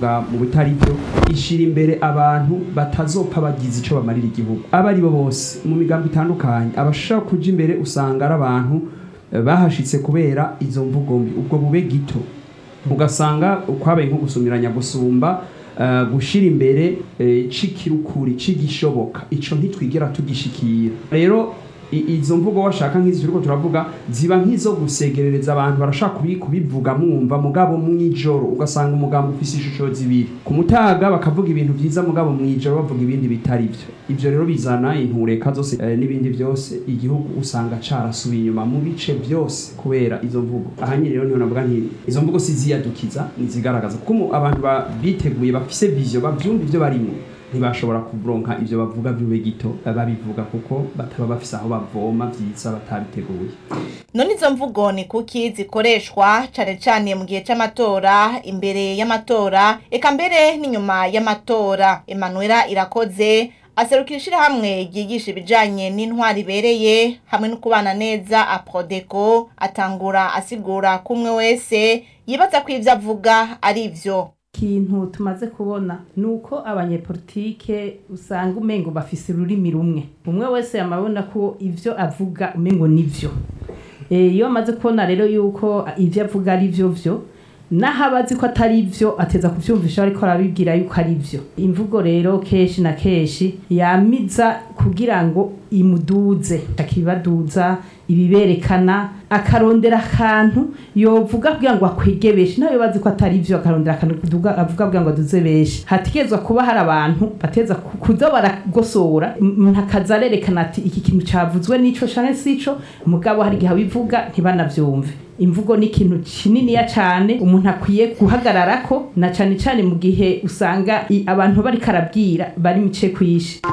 mu bitari byo ishira imbere abantu batazopfa bagize ico bamarira igihugu aba ari bo bose mu migambo itandukanye abashaka kuja imbere usanga ari abantu eh, bahashitse kubera izo mvugo mbi ubwo bube gito ugasanga kwabaye nko gusumiranya gusumba eh, gushira imbere eh, c'ikirukuri c'igishoboka ico ntitwigera tugishikira rero i- izo mvugo washaka nk'izi turiko turavuga ziba nk'izo gusegerereza abantu barashaka kubi- kubivuga mwumva mugabo mw'ijoro ugasanga umugambo ufise ishusho zibiri ku mutaga bakavuga ibintu vyiza mugabo mw'ijoro bavuga ibindi bitari vyo ivyo rero bizana intureka zose eh, n'ibindi vyose igihugu usanga carasubiye inyuma mu bice vyose kubera izo mvugo aha nyine rero niho navuga nti izo mvugo siziyadukiza nizigaragaza kuko mu- abantu ba- biteguye bafise vision bavyumva ivyo barimo ntibashobora kuronka ivyo bavuga vy'ube gito eh, babivuga kuko bataba bafise aho bavoma vyiza batabiteguye none izo mvugo ni kuki zikoreshwa cane cane mu gihe c'amatora imbere y'amatora eka mbere n'inyuma y'amatora emanuela irakoze aserukira ishirahamwe ryigisha ibijanye n'intwari ibereye hamwe no kubana neza aprodeco atangura asigura ko umwe wese yibaza ko ivyo avuga ari vyo ikintu tumaze kubona ni uko abanyepolitike usanga umengo bafise ururimi rumwe umwe wese yamabona ko ivyo avuga umengo nivyo Eh, iyo amaze kubona rero yuko ivyo avuga ari vyo vyo naho abazi ko atari vyo ateza kuvyumvisha ariko arabibwira yuko ari vyo imvugo rero kenshi na kenshi yamiza kugira ngo imuduze akibaduza ibiberekana akarondera akantu yovuga kugira ngo akwege benshi nawe bazi ko atari vyo akarondera akantu kuduga- avuga kugira ngo aduze benshi hategerezwa kuba hari abantu bateza ku- kuza baragosora umuntu akaza arerekana ati iki kintu cavuzwe n'ico canke sico mugabo hari igihe abivuga ntibanavyumve imvugo ni ikintu kininiya cane umuntu akwiye guhagararako na cane cane mu gihe usanga i- abantu bariko arabwira bari mice kwishi